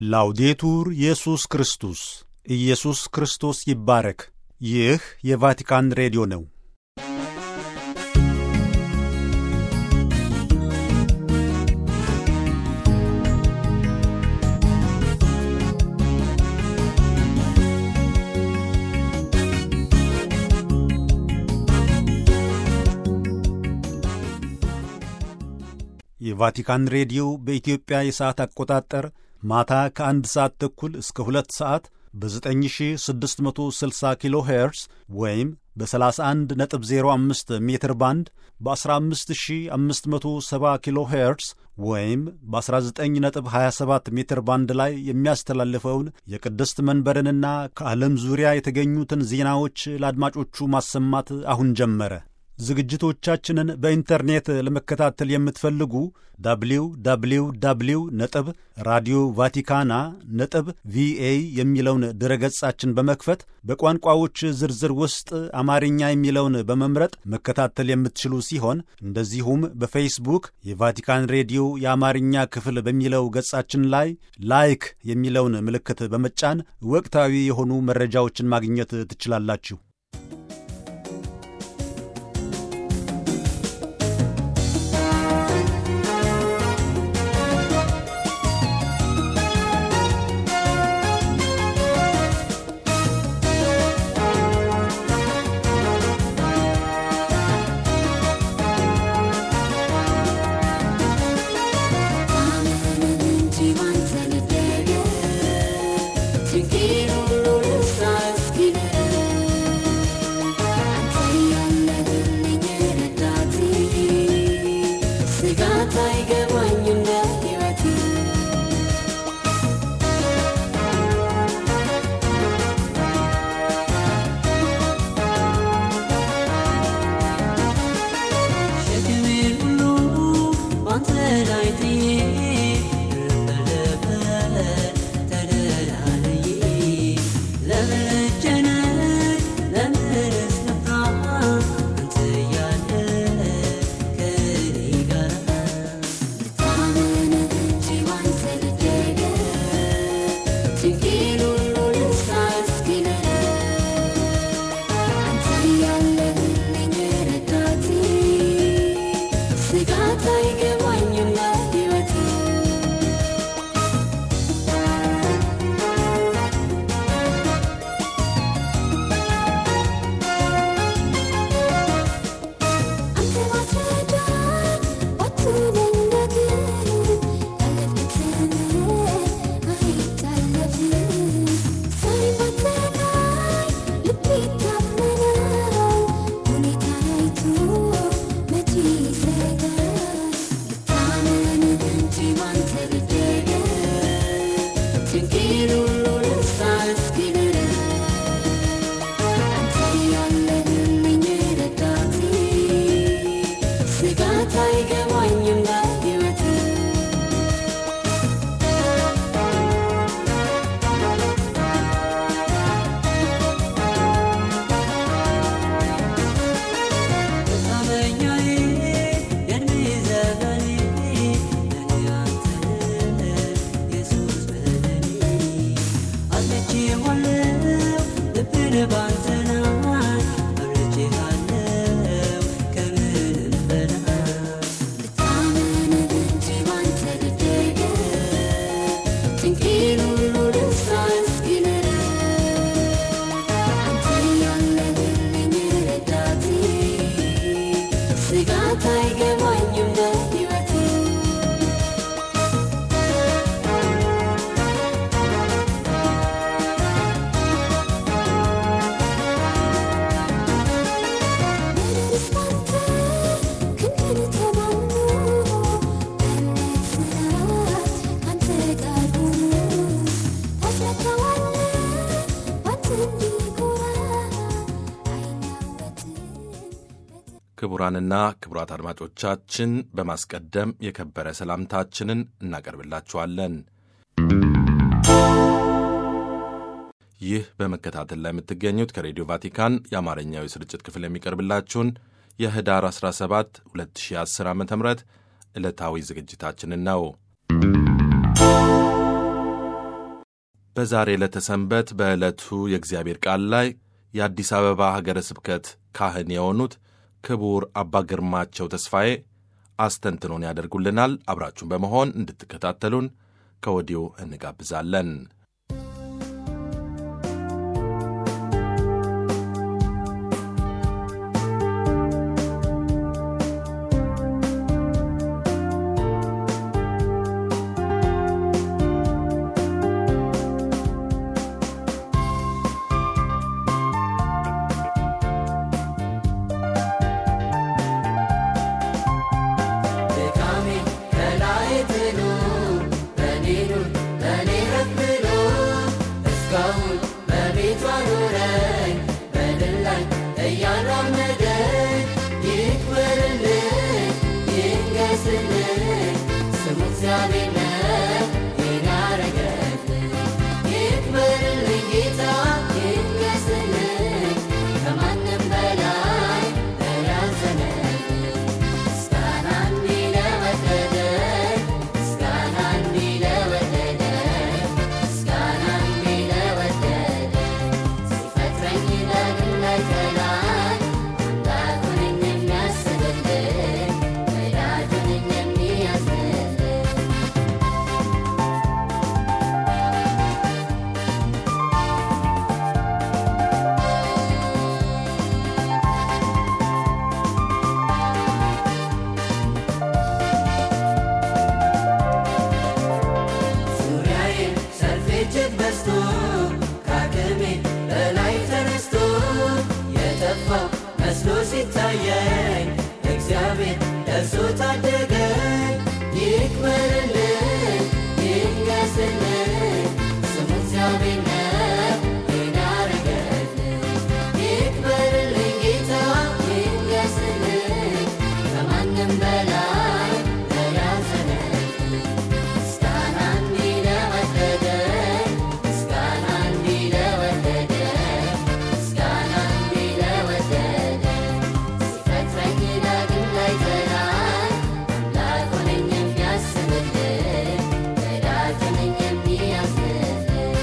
ላውዴቱር ኢየሱስ ክርስቶስ ኢየሱስ ክርስቶስ ይባረክ። ይህ የቫቲካን ሬዲዮ ነው። የቫቲካን ሬዲዮ በኢትዮጵያ የሰዓት አቆጣጠር ማታ ከአንድ ሰዓት ተኩል እስከ ሁለት ሰዓት በ9660 ኪሎ ሄርስ ወይም በ31.05 ሜትር ባንድ በ15570 ኪሎ ሄርስ ወይም በ19.27 ሜትር ባንድ ላይ የሚያስተላልፈውን የቅድስት መንበርንና ከዓለም ዙሪያ የተገኙትን ዜናዎች ለአድማጮቹ ማሰማት አሁን ጀመረ። ዝግጅቶቻችንን በኢንተርኔት ለመከታተል የምትፈልጉ ዳብሊው ዳብሊው ዳብሊው ነጥብ ራዲዮ ቫቲካና ነጥብ ቪኤ የሚለውን ድረገጻችን በመክፈት በቋንቋዎች ዝርዝር ውስጥ አማርኛ የሚለውን በመምረጥ መከታተል የምትችሉ ሲሆን እንደዚሁም በፌስቡክ የቫቲካን ሬዲዮ የአማርኛ ክፍል በሚለው ገጻችን ላይ ላይክ የሚለውን ምልክት በመጫን ወቅታዊ የሆኑ መረጃዎችን ማግኘት ትችላላችሁ። ክቡራንና ክቡራት አድማጮቻችን በማስቀደም የከበረ ሰላምታችንን እናቀርብላችኋለን። ይህ በመከታተል ላይ የምትገኙት ከሬዲዮ ቫቲካን የአማርኛው የስርጭት ክፍል የሚቀርብላችሁን የህዳር 17 2010 ዓ ም ዕለታዊ ዝግጅታችንን ነው። በዛሬ ዕለተ ሰንበት በዕለቱ የእግዚአብሔር ቃል ላይ የአዲስ አበባ ሀገረ ስብከት ካህን የሆኑት ክቡር አባ ግርማቸው ተስፋዬ አስተንትኖን ያደርጉልናል። አብራችሁን በመሆን እንድትከታተሉን ከወዲሁ እንጋብዛለን። ሲታየኝ እግዚአብሔር ደርሶ ታደገኝ። ይክበርልኝ ይንገስልኝ ስሙ እግዚአብሔር ነው ይህን ያረገልኝ። ይክበርልኝ ጌታ ይንገስልኝ ከማንም በላይ ለያዘነኝ ምስጋና እንዲህ ለወደደኝ ምስጋና እንዲህ ለወደደኝ ምስጋና እንዲህ ለወደደኝ ሲፈጥረኝ ዳግም ላይ ጠላኝ አምላክ ሆነኝ የሚያስብልኝ ወዳጅ ሆነኝ የሚያዝንልኝ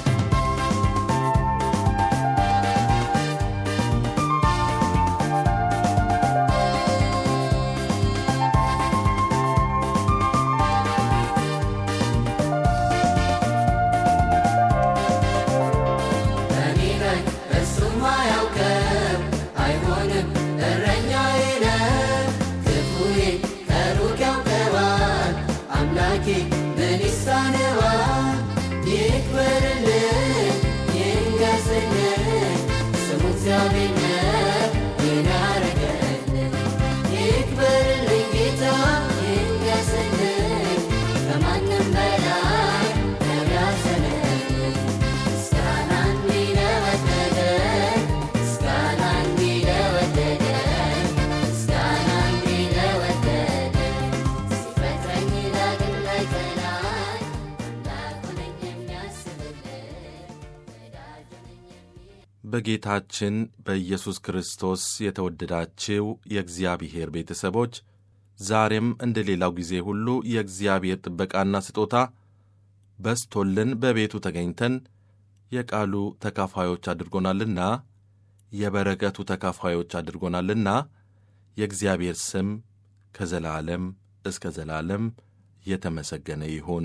እኔ ነኝ እርሱም አያውቅም አይሆንም እረኛዬ ነው ክፉዬ ከሩቅ ያውቀዋል አምላኬ ምን ይሳነዋል ይክበርልኝ ይንገስልኝ ስሙ እግዚአብሔር ነው ይህን ያረገልኝ ይክበርልኝ ጌታ ይንገስልኝ ከማንም በላይ ነው ያዘነልኝ ምስጋና እንዲህ ለወደደኝ ምስጋና እንዲህ ለወደደኝ ምስጋና እንዲህ ለወደደኝ ሲፈጥረኝ ዳግም ላይ ጠላኝ አምላክ ሆነኝ የሚያስብልኝ ወዳጅ ሆነኝ የሚ በጌታችን በኢየሱስ ክርስቶስ የተወደዳችው የእግዚአብሔር ቤተሰቦች ዛሬም እንደ ሌላው ጊዜ ሁሉ የእግዚአብሔር ጥበቃና ስጦታ በስቶልን በቤቱ ተገኝተን የቃሉ ተካፋዮች አድርጎናልና የበረከቱ ተካፋዮች አድርጎናልና የእግዚአብሔር ስም ከዘላለም እስከ ዘላለም የተመሰገነ ይሁን።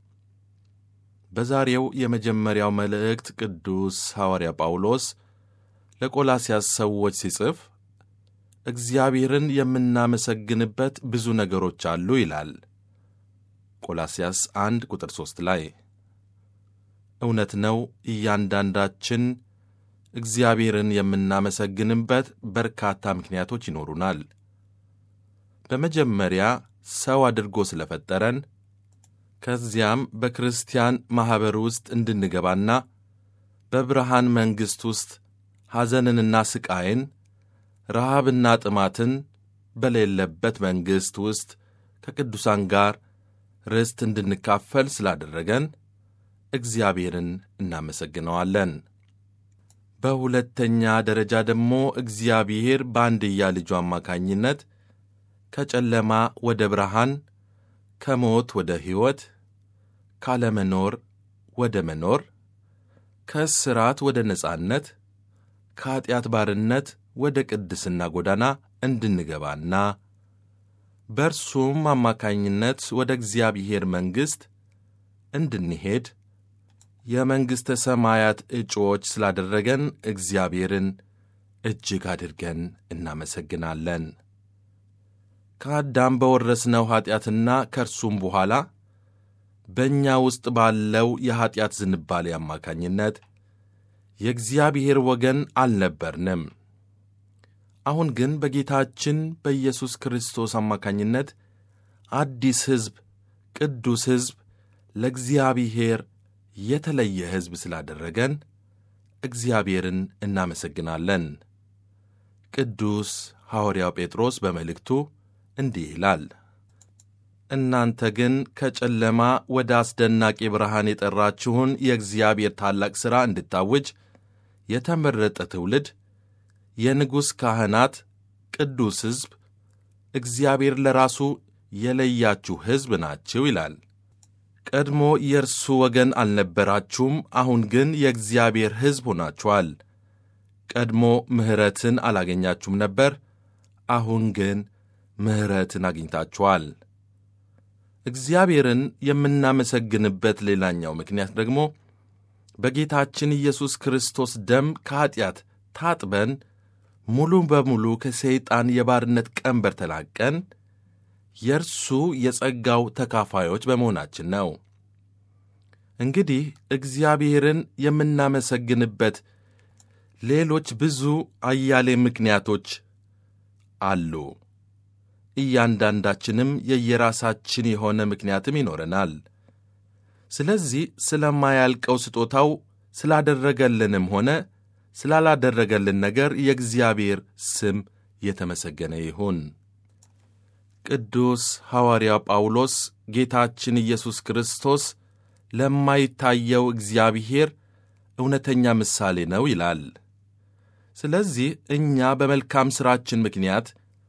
በዛሬው የመጀመሪያው መልእክት ቅዱስ ሐዋርያ ጳውሎስ ለቆላስያስ ሰዎች ሲጽፍ እግዚአብሔርን የምናመሰግንበት ብዙ ነገሮች አሉ ይላል። ቆላስያስ 1 ቁጥር 3 ላይ እውነት ነው። እያንዳንዳችን እግዚአብሔርን የምናመሰግንበት በርካታ ምክንያቶች ይኖሩናል። በመጀመሪያ ሰው አድርጎ ስለፈጠረን ከዚያም በክርስቲያን ማኅበር ውስጥ እንድንገባና በብርሃን መንግሥት ውስጥ ሐዘንንና ስቃይን፣ ረሃብና ጥማትን በሌለበት መንግሥት ውስጥ ከቅዱሳን ጋር ርስት እንድንካፈል ስላደረገን እግዚአብሔርን እናመሰግነዋለን። በሁለተኛ ደረጃ ደግሞ እግዚአብሔር በአንድያ ልጁ አማካኝነት ከጨለማ ወደ ብርሃን ከሞት ወደ ሕይወት ካለመኖር ወደ መኖር ከእስራት ወደ ነጻነት ከኀጢአት ባርነት ወደ ቅድስና ጎዳና እንድንገባና በእርሱም አማካኝነት ወደ እግዚአብሔር መንግሥት እንድንሄድ የመንግሥተ ሰማያት እጩዎች ስላደረገን እግዚአብሔርን እጅግ አድርገን እናመሰግናለን። ከአዳም በወረስነው ኀጢአትና ከእርሱም በኋላ በእኛ ውስጥ ባለው የኀጢአት ዝንባሌ አማካኝነት የእግዚአብሔር ወገን አልነበርንም። አሁን ግን በጌታችን በኢየሱስ ክርስቶስ አማካኝነት አዲስ ሕዝብ፣ ቅዱስ ሕዝብ፣ ለእግዚአብሔር የተለየ ሕዝብ ስላደረገን እግዚአብሔርን እናመሰግናለን። ቅዱስ ሐዋርያው ጴጥሮስ በመልእክቱ እንዲህ ይላል፣ እናንተ ግን ከጨለማ ወደ አስደናቂ ብርሃን የጠራችሁን የእግዚአብሔር ታላቅ ሥራ እንድታውጅ የተመረጠ ትውልድ፣ የንጉሥ ካህናት፣ ቅዱስ ሕዝብ፣ እግዚአብሔር ለራሱ የለያችሁ ሕዝብ ናችሁ ይላል። ቀድሞ የእርሱ ወገን አልነበራችሁም፣ አሁን ግን የእግዚአብሔር ሕዝብ ሆናችኋል። ቀድሞ ምሕረትን አላገኛችሁም ነበር፣ አሁን ግን ምሕረትን አግኝታችኋል። እግዚአብሔርን የምናመሰግንበት ሌላኛው ምክንያት ደግሞ በጌታችን ኢየሱስ ክርስቶስ ደም ከኀጢአት ታጥበን ሙሉ በሙሉ ከሰይጣን የባርነት ቀንበር ተላቀን የእርሱ የጸጋው ተካፋዮች በመሆናችን ነው። እንግዲህ እግዚአብሔርን የምናመሰግንበት ሌሎች ብዙ አያሌ ምክንያቶች አሉ። እያንዳንዳችንም የየራሳችን የሆነ ምክንያትም ይኖረናል። ስለዚህ ስለማያልቀው ስጦታው ስላደረገልንም ሆነ ስላላደረገልን ነገር የእግዚአብሔር ስም የተመሰገነ ይሁን። ቅዱስ ሐዋርያው ጳውሎስ ጌታችን ኢየሱስ ክርስቶስ ለማይታየው እግዚአብሔር እውነተኛ ምሳሌ ነው ይላል። ስለዚህ እኛ በመልካም ሥራችን ምክንያት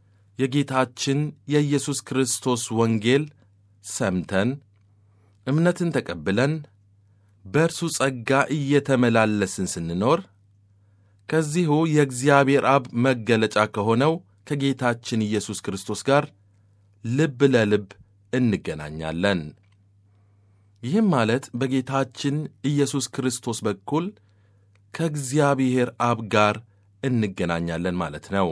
የጌታችን የኢየሱስ ክርስቶስ ወንጌል ሰምተን እምነትን ተቀብለን በእርሱ ጸጋ እየተመላለስን ስንኖር ከዚሁ የእግዚአብሔር አብ መገለጫ ከሆነው ከጌታችን ኢየሱስ ክርስቶስ ጋር ልብ ለልብ እንገናኛለን። ይህም ማለት በጌታችን ኢየሱስ ክርስቶስ በኩል ከእግዚአብሔር አብ ጋር እንገናኛለን ማለት ነው።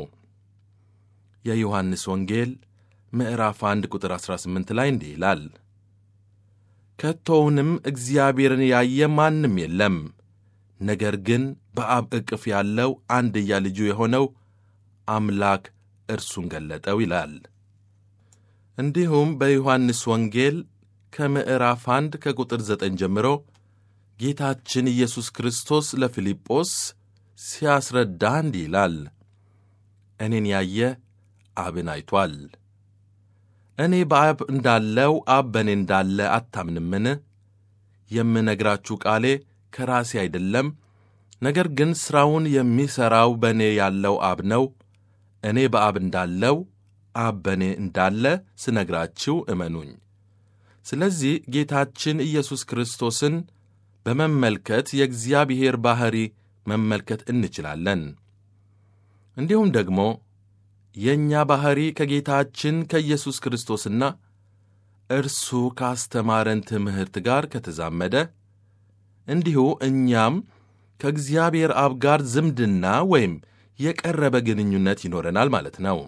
የዮሐንስ ወንጌል ምዕራፍ 1 ቁጥር 18 ላይ እንዲህ ይላል፣ ከቶውንም እግዚአብሔርን ያየ ማንም የለም፣ ነገር ግን በአብ ዕቅፍ ያለው አንድያ ልጁ የሆነው አምላክ እርሱን ገለጠው ይላል። እንዲሁም በዮሐንስ ወንጌል ከምዕራፍ 1 ከቁጥር 9 ጀምሮ ጌታችን ኢየሱስ ክርስቶስ ለፊልጶስ ሲያስረዳ እንዲህ ይላል፣ እኔን ያየ አብን አይቷል። እኔ በአብ እንዳለው አብ በእኔ እንዳለ አታምንምን? የምነግራችሁ ቃሌ ከራሴ አይደለም፣ ነገር ግን ሥራውን የሚሠራው በእኔ ያለው አብ ነው። እኔ በአብ እንዳለው አብ በእኔ እንዳለ ስነግራችሁ እመኑኝ። ስለዚህ ጌታችን ኢየሱስ ክርስቶስን በመመልከት የእግዚአብሔር ባሕሪ መመልከት እንችላለን። እንዲሁም ደግሞ የእኛ ባሕሪ ከጌታችን ከኢየሱስ ክርስቶስና እርሱ ካስተማረን ትምህርት ጋር ከተዛመደ እንዲሁ እኛም ከእግዚአብሔር አብ ጋር ዝምድና ወይም የቀረበ ግንኙነት ይኖረናል ማለት ነው።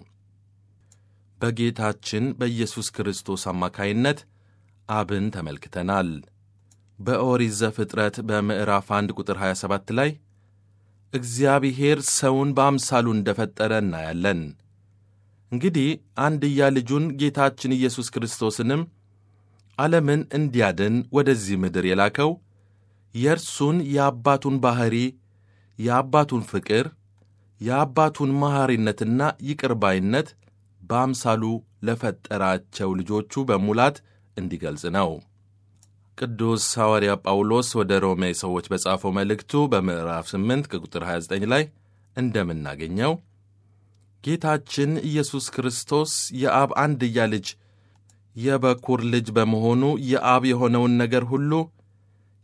በጌታችን በኢየሱስ ክርስቶስ አማካይነት አብን ተመልክተናል። በኦሪት ዘፍጥረት በምዕራፍ 1 ቁጥር 27 ላይ እግዚአብሔር ሰውን በአምሳሉ እንደፈጠረ እናያለን። እንግዲህ አንድያ ልጁን ጌታችን ኢየሱስ ክርስቶስንም ዓለምን እንዲያድን ወደዚህ ምድር የላከው የእርሱን የአባቱን ባሕሪ፣ የአባቱን ፍቅር፣ የአባቱን መሐሪነትና ይቅርባይነት በአምሳሉ ለፈጠራቸው ልጆቹ በሙላት እንዲገልጽ ነው። ቅዱስ ሐዋርያ ጳውሎስ ወደ ሮሜ ሰዎች በጻፈው መልእክቱ በምዕራፍ 8 ከቁጥር 29 ላይ እንደምናገኘው ጌታችን ኢየሱስ ክርስቶስ የአብ አንድያ ልጅ የበኩር ልጅ በመሆኑ የአብ የሆነውን ነገር ሁሉ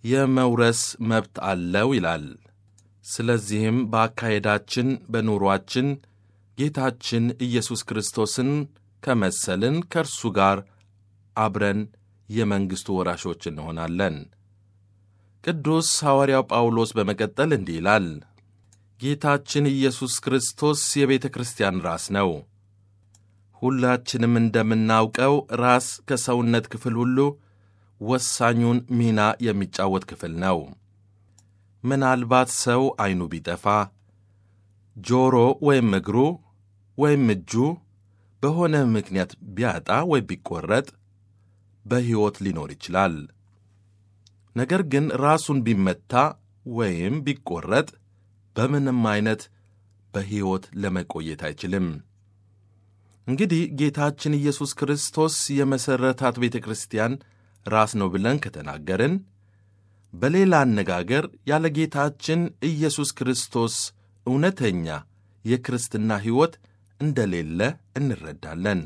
የመውረስ መብት አለው ይላል። ስለዚህም በአካሄዳችን በኑሯችን ጌታችን ኢየሱስ ክርስቶስን ከመሰልን ከእርሱ ጋር አብረን የመንግሥቱ ወራሾች እንሆናለን። ቅዱስ ሐዋርያው ጳውሎስ በመቀጠል እንዲህ ይላል፣ ጌታችን ኢየሱስ ክርስቶስ የቤተ ክርስቲያን ራስ ነው። ሁላችንም እንደምናውቀው ራስ ከሰውነት ክፍል ሁሉ ወሳኙን ሚና የሚጫወት ክፍል ነው። ምናልባት ሰው ዐይኑ ቢጠፋ፣ ጆሮ ወይም እግሩ ወይም እጁ በሆነ ምክንያት ቢያጣ ወይም ቢቈረጥ በሕይወት ሊኖር ይችላል። ነገር ግን ራሱን ቢመታ ወይም ቢቈረጥ በምንም አይነት በሕይወት ለመቆየት አይችልም። እንግዲህ ጌታችን ኢየሱስ ክርስቶስ የመሠረታት ቤተ ክርስቲያን ራስ ነው ብለን ከተናገርን፣ በሌላ አነጋገር ያለ ጌታችን ኢየሱስ ክርስቶስ እውነተኛ የክርስትና ሕይወት እንደሌለ እንረዳለን።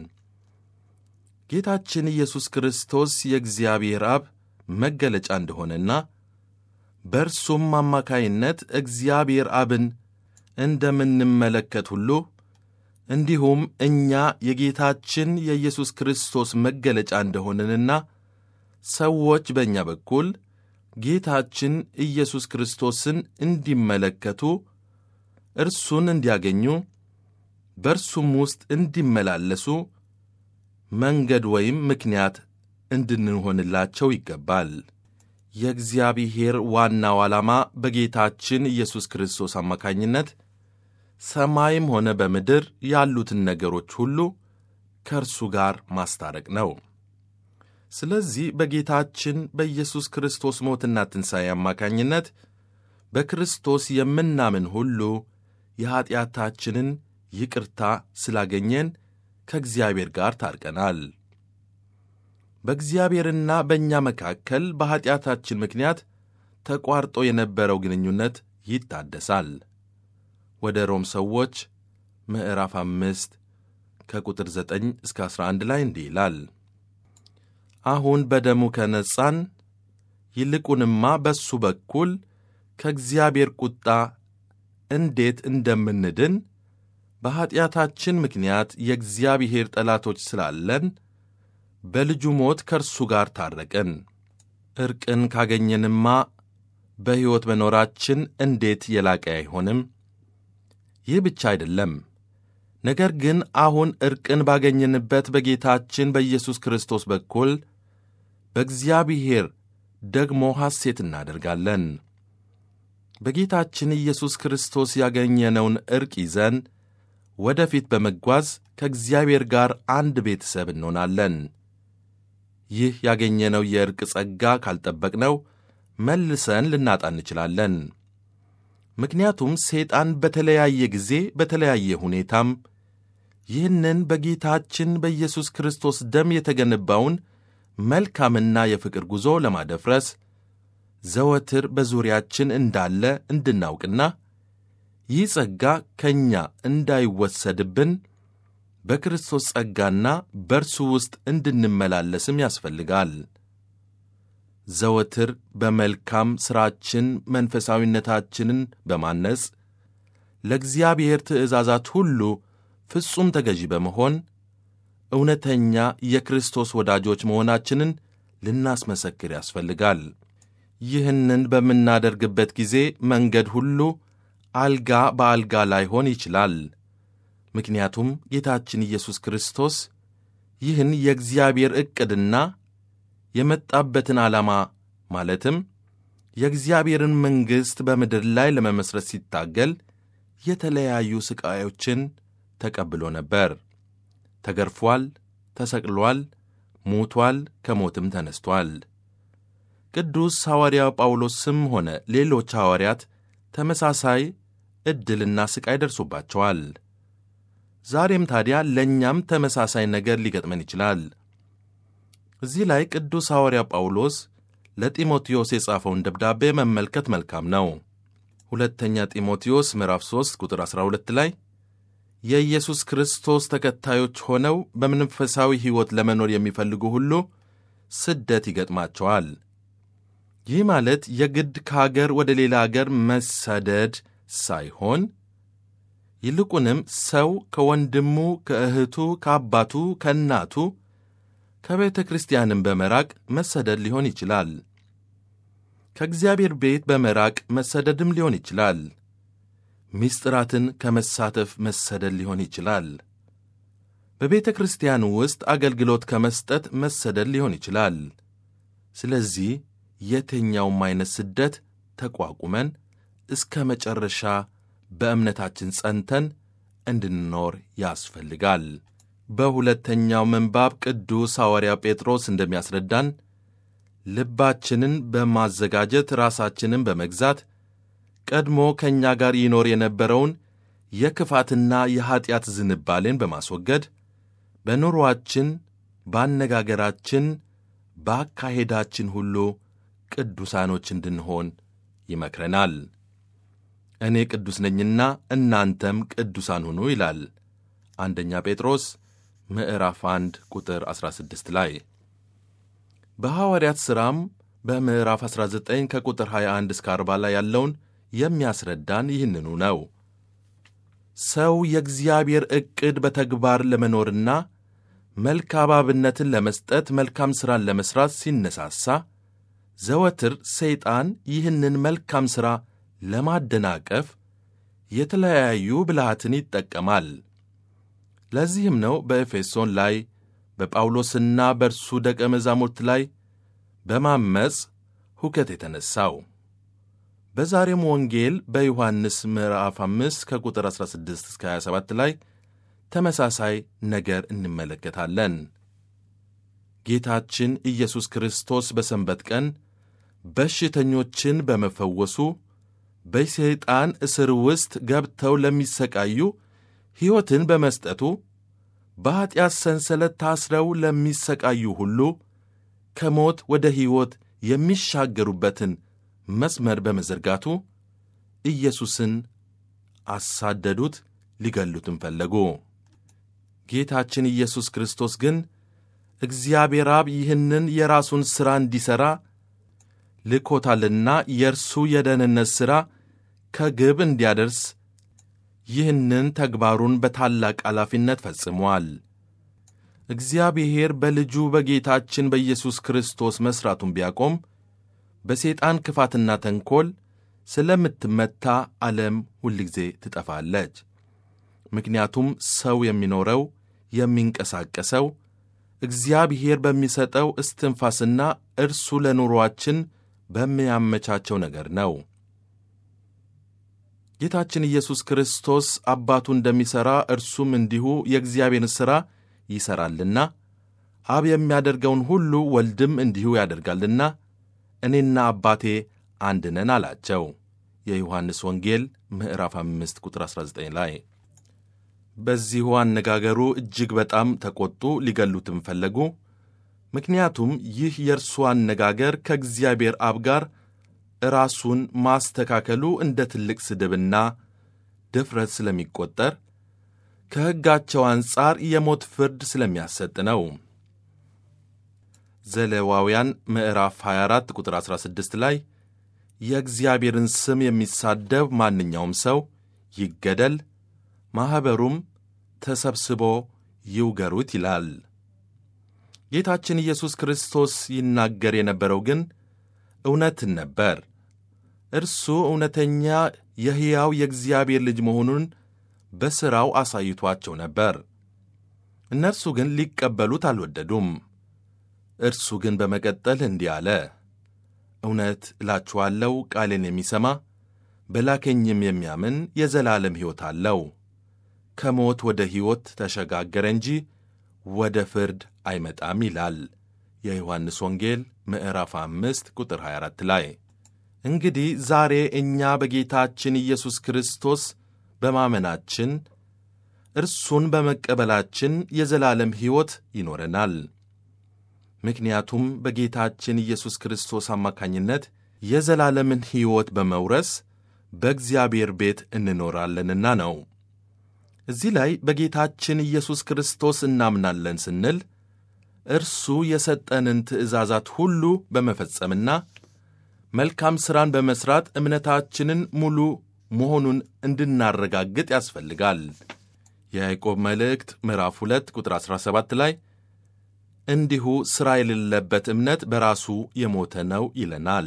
ጌታችን ኢየሱስ ክርስቶስ የእግዚአብሔር አብ መገለጫ እንደሆነና በእርሱም አማካይነት እግዚአብሔር አብን እንደምንመለከት ሁሉ እንዲሁም እኛ የጌታችን የኢየሱስ ክርስቶስ መገለጫ እንደሆንንና ሰዎች በእኛ በኩል ጌታችን ኢየሱስ ክርስቶስን እንዲመለከቱ እርሱን እንዲያገኙ በእርሱም ውስጥ እንዲመላለሱ መንገድ ወይም ምክንያት እንድንሆንላቸው ይገባል። የእግዚአብሔር ዋናው ዓላማ በጌታችን ኢየሱስ ክርስቶስ አማካኝነት ሰማይም ሆነ በምድር ያሉትን ነገሮች ሁሉ ከእርሱ ጋር ማስታረቅ ነው። ስለዚህ በጌታችን በኢየሱስ ክርስቶስ ሞትና ትንሣኤ አማካኝነት በክርስቶስ የምናምን ሁሉ የኀጢአታችንን ይቅርታ ስላገኘን ከእግዚአብሔር ጋር ታርቀናል። በእግዚአብሔርና በእኛ መካከል በኀጢአታችን ምክንያት ተቋርጦ የነበረው ግንኙነት ይታደሳል። ወደ ሮም ሰዎች ምዕራፍ አምስት ከቁጥር ዘጠኝ እስከ አሥራ አንድ ላይ እንዲህ ይላል አሁን በደሙ ከነጻን ይልቁንማ በሱ በኩል ከእግዚአብሔር ቁጣ እንዴት እንደምንድን በኀጢአታችን ምክንያት የእግዚአብሔር ጠላቶች ስላለን በልጁ ሞት ከእርሱ ጋር ታረቅን። ዕርቅን ካገኘንማ በሕይወት መኖራችን እንዴት የላቀ አይሆንም? ይህ ብቻ አይደለም። ነገር ግን አሁን ዕርቅን ባገኘንበት በጌታችን በኢየሱስ ክርስቶስ በኩል በእግዚአብሔር ደግሞ ሐሴት እናደርጋለን። በጌታችን ኢየሱስ ክርስቶስ ያገኘነውን ዕርቅ ይዘን ወደፊት በመጓዝ ከእግዚአብሔር ጋር አንድ ቤተሰብ እንሆናለን። ይህ ያገኘነው የዕርቅ ጸጋ ካልጠበቅነው መልሰን ልናጣ እንችላለን። ምክንያቱም ሰይጣን በተለያየ ጊዜ በተለያየ ሁኔታም ይህንን በጌታችን በኢየሱስ ክርስቶስ ደም የተገነባውን መልካምና የፍቅር ጉዞ ለማደፍረስ ዘወትር በዙሪያችን እንዳለ እንድናውቅና ይህ ጸጋ ከእኛ እንዳይወሰድብን በክርስቶስ ጸጋና በእርሱ ውስጥ እንድንመላለስም ያስፈልጋል። ዘወትር በመልካም ሥራችን መንፈሳዊነታችንን በማነጽ ለእግዚአብሔር ትእዛዛት ሁሉ ፍጹም ተገዢ በመሆን እውነተኛ የክርስቶስ ወዳጆች መሆናችንን ልናስመሰክር ያስፈልጋል። ይህንን በምናደርግበት ጊዜ መንገድ ሁሉ አልጋ በአልጋ ላይሆን ይችላል። ምክንያቱም ጌታችን ኢየሱስ ክርስቶስ ይህን የእግዚአብሔር ዕቅድና የመጣበትን ዓላማ ማለትም የእግዚአብሔርን መንግሥት በምድር ላይ ለመመሥረት ሲታገል የተለያዩ ሥቃዮችን ተቀብሎ ነበር። ተገርፏል፣ ተሰቅሏል፣ ሞቷል፣ ከሞትም ተነስቷል። ቅዱስ ሐዋርያው ጳውሎስም ሆነ ሌሎች ሐዋርያት ተመሳሳይ ዕድልና ሥቃይ ደርሶባቸዋል። ዛሬም ታዲያ ለእኛም ተመሳሳይ ነገር ሊገጥመን ይችላል። እዚህ ላይ ቅዱስ ሐዋርያ ጳውሎስ ለጢሞቴዎስ የጻፈውን ደብዳቤ መመልከት መልካም ነው። ሁለተኛ ጢሞቴዎስ ምዕራፍ 3 ቁጥር 12 ላይ የኢየሱስ ክርስቶስ ተከታዮች ሆነው በመንፈሳዊ ሕይወት ለመኖር የሚፈልጉ ሁሉ ስደት ይገጥማቸዋል። ይህ ማለት የግድ ከአገር ወደ ሌላ አገር መሰደድ ሳይሆን ይልቁንም ሰው ከወንድሙ፣ ከእህቱ፣ ከአባቱ፣ ከእናቱ፣ ከቤተ ክርስቲያንም በመራቅ መሰደድ ሊሆን ይችላል። ከእግዚአብሔር ቤት በመራቅ መሰደድም ሊሆን ይችላል። ምስጢራትን ከመሳተፍ መሰደድ ሊሆን ይችላል። በቤተ ክርስቲያን ውስጥ አገልግሎት ከመስጠት መሰደድ ሊሆን ይችላል። ስለዚህ የትኛውም አይነት ስደት ተቋቁመን እስከ መጨረሻ በእምነታችን ጸንተን እንድንኖር ያስፈልጋል። በሁለተኛው ምንባብ ቅዱስ ሐዋርያ ጴጥሮስ እንደሚያስረዳን ልባችንን በማዘጋጀት ራሳችንን በመግዛት ቀድሞ ከእኛ ጋር ይኖር የነበረውን የክፋትና የኀጢአት ዝንባሌን በማስወገድ በኑሮአችን፣ በአነጋገራችን፣ በአካሄዳችን ሁሉ ቅዱሳኖች እንድንሆን ይመክረናል። እኔ ቅዱስ ነኝና እናንተም ቅዱሳን ሁኑ ይላል አንደኛ ጴጥሮስ ምዕራፍ 1 ቁጥር 16 ላይ። በሐዋርያት ሥራም በምዕራፍ 19 ከቁጥር 21 እስከ 40 ላይ ያለውን የሚያስረዳን ይህንኑ ነው። ሰው የእግዚአብሔር ዕቅድ በተግባር ለመኖርና መልካም አብነትን ለመስጠት መልካም ሥራን ለመሥራት ሲነሳሳ ዘወትር ሰይጣን ይህንን መልካም ሥራ ለማደናቀፍ የተለያዩ ብልሃትን ይጠቀማል። ለዚህም ነው በኤፌሶን ላይ በጳውሎስና በእርሱ ደቀ መዛሙርት ላይ በማመፅ ሁከት የተነሣው። በዛሬም ወንጌል በዮሐንስ ምዕራፍ 5 ከቁጥር 16 እስከ 27 ላይ ተመሳሳይ ነገር እንመለከታለን። ጌታችን ኢየሱስ ክርስቶስ በሰንበት ቀን በሽተኞችን በመፈወሱ በሰይጣን እስር ውስጥ ገብተው ለሚሰቃዩ ሕይወትን በመስጠቱ በኀጢአት ሰንሰለት ታስረው ለሚሰቃዩ ሁሉ ከሞት ወደ ሕይወት የሚሻገሩበትን መስመር በመዘርጋቱ ኢየሱስን አሳደዱት፣ ሊገሉትም ፈለጉ። ጌታችን ኢየሱስ ክርስቶስ ግን እግዚአብሔር አብ ይህንን የራሱን ሥራ እንዲሠራ ልኮታልና የእርሱ የደህንነት ሥራ ከግብ እንዲያደርስ ይህንን ተግባሩን በታላቅ ኃላፊነት ፈጽሟል። እግዚአብሔር በልጁ በጌታችን በኢየሱስ ክርስቶስ መሥራቱን ቢያቆም በሰይጣን ክፋትና ተንኰል ስለምትመታ ዓለም ሁልጊዜ ትጠፋለች። ምክንያቱም ሰው የሚኖረው የሚንቀሳቀሰው እግዚአብሔር በሚሰጠው እስትንፋስና እርሱ ለኑሮአችን በሚያመቻቸው ነገር ነው። ጌታችን ኢየሱስ ክርስቶስ አባቱ እንደሚሠራ እርሱም እንዲሁ የእግዚአብሔርን ሥራ ይሠራልና አብ የሚያደርገውን ሁሉ ወልድም እንዲሁ ያደርጋልና እኔና አባቴ አንድ ነን አላቸው። የዮሐንስ ወንጌል ምዕራፍ 5 ቁጥር 19 ላይ። በዚሁ አነጋገሩ እጅግ በጣም ተቆጡ፣ ሊገሉትም ፈለጉ። ምክንያቱም ይህ የእርሱ አነጋገር ከእግዚአብሔር አብ ጋር ራሱን ማስተካከሉ እንደ ትልቅ ስድብና ድፍረት ስለሚቆጠር ከሕጋቸው አንጻር የሞት ፍርድ ስለሚያሰጥ ነው። ዘሌዋውያን ምዕራፍ 24 ቁጥር 16 ላይ የእግዚአብሔርን ስም የሚሳደብ ማንኛውም ሰው ይገደል፣ ማኅበሩም ተሰብስቦ ይውገሩት ይላል። ጌታችን ኢየሱስ ክርስቶስ ይናገር የነበረው ግን እውነትን ነበር። እርሱ እውነተኛ የሕያው የእግዚአብሔር ልጅ መሆኑን በሥራው አሳይቷቸው ነበር። እነርሱ ግን ሊቀበሉት አልወደዱም። እርሱ ግን በመቀጠል እንዲህ አለ፣ እውነት እላችኋለሁ ቃሌን የሚሰማ በላከኝም የሚያምን የዘላለም ሕይወት አለው፣ ከሞት ወደ ሕይወት ተሸጋገረ እንጂ ወደ ፍርድ አይመጣም ይላል የዮሐንስ ወንጌል ምዕራፍ አምስት ቁጥር 24 ላይ። እንግዲህ ዛሬ እኛ በጌታችን ኢየሱስ ክርስቶስ በማመናችን እርሱን በመቀበላችን የዘላለም ሕይወት ይኖረናል። ምክንያቱም በጌታችን ኢየሱስ ክርስቶስ አማካኝነት የዘላለምን ሕይወት በመውረስ በእግዚአብሔር ቤት እንኖራለንና ነው። እዚህ ላይ በጌታችን ኢየሱስ ክርስቶስ እናምናለን ስንል እርሱ የሰጠንን ትእዛዛት ሁሉ በመፈጸምና መልካም ሥራን በመሥራት እምነታችንን ሙሉ መሆኑን እንድናረጋግጥ ያስፈልጋል። የያዕቆብ መልእክት ምዕራፍ 2 ቁጥር 17 ላይ እንዲሁ ሥራ የሌለበት እምነት በራሱ የሞተ ነው ይለናል።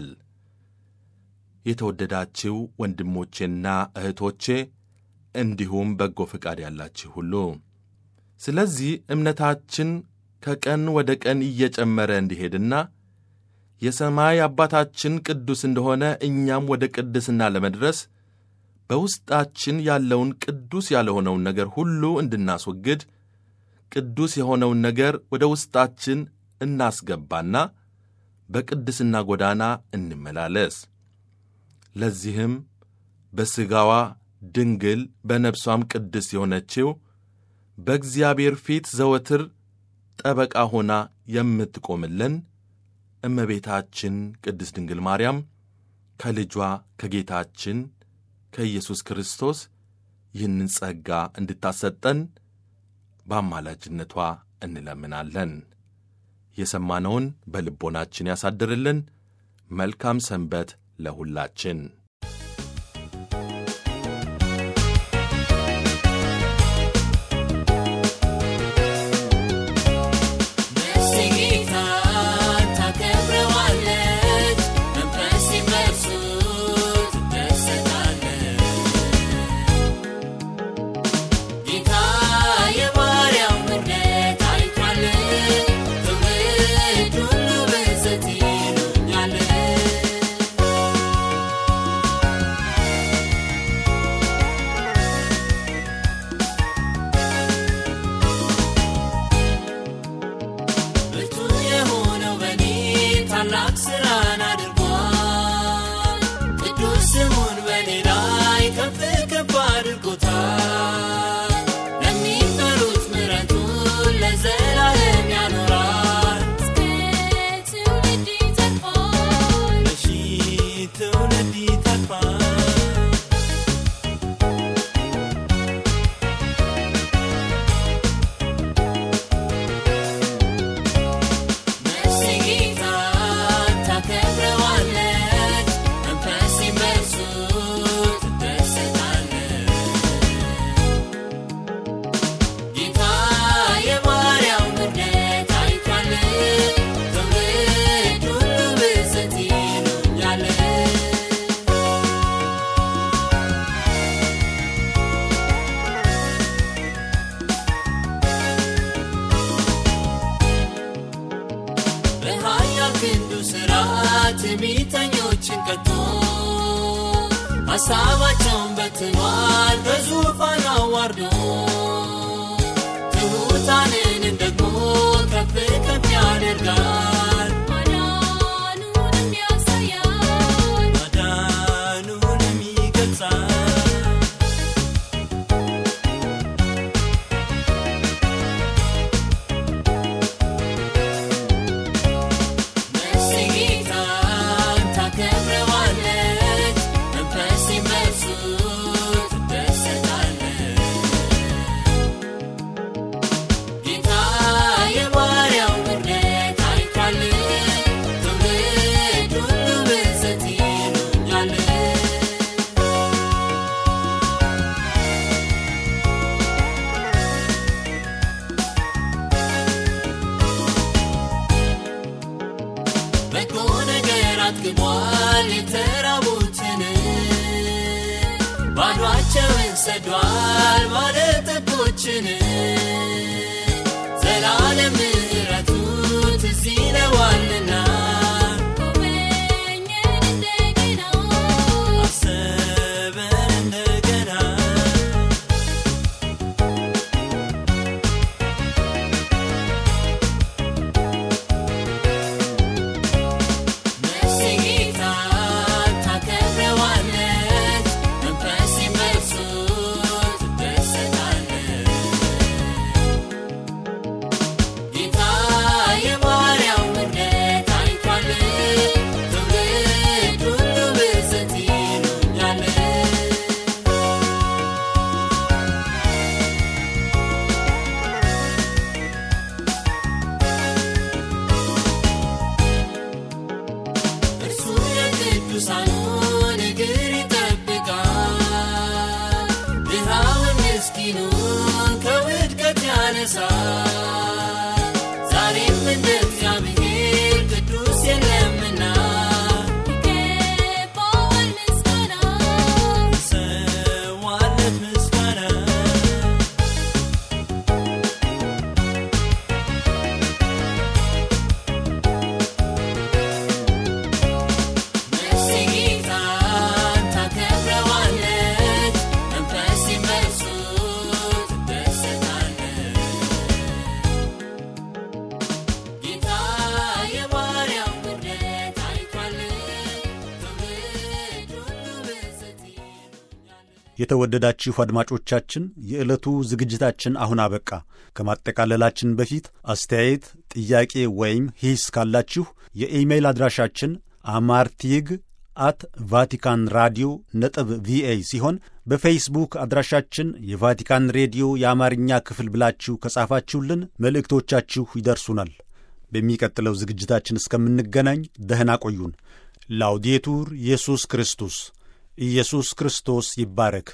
የተወደዳችው ወንድሞቼና እህቶቼ እንዲሁም በጎ ፈቃድ ያላችሁ ሁሉ ስለዚህ እምነታችን ከቀን ወደ ቀን እየጨመረ እንዲሄድና የሰማይ አባታችን ቅዱስ እንደሆነ እኛም ወደ ቅድስና ለመድረስ በውስጣችን ያለውን ቅዱስ ያልሆነውን ነገር ሁሉ እንድናስወግድ ቅዱስ የሆነውን ነገር ወደ ውስጣችን እናስገባና በቅድስና ጎዳና እንመላለስ። ለዚህም በሥጋዋ ድንግል በነፍሷም ቅድስት የሆነችው በእግዚአብሔር ፊት ዘወትር ጠበቃ ሆና የምትቆምልን እመቤታችን ቅድስት ድንግል ማርያም ከልጇ ከጌታችን ከኢየሱስ ክርስቶስ ይህንን ጸጋ እንድታሰጠን በአማላጅነቷ እንለምናለን። የሰማነውን በልቦናችን ያሳድርልን። መልካም ሰንበት ለሁላችን። ነፍሴ ጌታን ታከብረዋለች፣ መንፈሴም በእርሱ ትደሰታለች። ጌታ የባሪያውን ምሕረት አይቷል፣ ትውልድ ሁሉ ብፅዕት ይሉኛል። ብርቱ የሆነው በኔ ታላቅ ሥራን አድርጓል። ቅዱስ ስሙን በኔ ላይ ከፍ ከፍ አድርጎታል። ለሚፈሩት ምሕረቱን ለዘላለም ያኖራል። እስከ ትውልድ ይተርፋል። ለሺህ ትውልድ ይተርፋል። ነፍሴ ጌታን ታከብረዋለች፣ መንፈሴም በእርሱ ትደሰታለች። ጌታ የባሪያው ምሕረት አይቷል፣ ትውልድ ሁሉ ብፅዕት ይሉኛል። በኃያል ክንዱ ሥርዓት ትዕቢተኞችን ቀጥቶ ሐሳባቸውን በትኗል በዙፋን አዋርዶ ትሑታንንም ደግሞ ከፍ ከፍ ያደርጋል ማዳኑንም ያሳያል ማዳኑንም ይገልጻል ነፍሴ ጌታን ታከብረዋለች፣ መንፈሴም በእርሱ ትደሰታለች። ጌታ የባሪያው ምሕረት አይቷል፣ ትውልድ ሁሉ ብፅዕት ይሉኛል። በጎ ነገር አጥግቧል የተራቡትን ባዷቸውን ሰዷል ባለጠጎችን ዘላለም ምሕረቱ ትዝ ይለዋልና ጎበኘን እንደገና አሰበን እንደገና ነፍሴ ጌታን ታከብረዋለች፣ መንፈሴም በእርሱ ትደሰታለች። የሚረሳ ዛሬም እንደ እግዚአብሔር ቅዱስ የለምና ይገባዋል ምስጋና ሰዋለት ምስጋና ነፍሴ ጌታን ታከብረዋለች፣ መንፈሴም በእርሱ ትደሰታለች። ጌታ የባሪያውን ውርደት አይቷል፣ ትውልድ ሁሉ ብፅዕት ይሉኛል። የተወደዳችሁ አድማጮቻችን የዕለቱ ዝግጅታችን አሁን አበቃ። ከማጠቃለላችን በፊት አስተያየት፣ ጥያቄ ወይም ሂስ ካላችሁ የኢሜይል አድራሻችን አማርቲግ አት ቫቲካን ራዲዮ ነጥብ ቪኦኤ ሲሆን በፌስቡክ አድራሻችን የቫቲካን ሬዲዮ የአማርኛ ክፍል ብላችሁ ከጻፋችሁልን መልእክቶቻችሁ ይደርሱናል። በሚቀጥለው ዝግጅታችን እስከምንገናኝ ደህና ቆዩን። ላውዴቱር ኢየሱስ ክርስቶስ ኢየሱስ ክርስቶስ ይባረክ።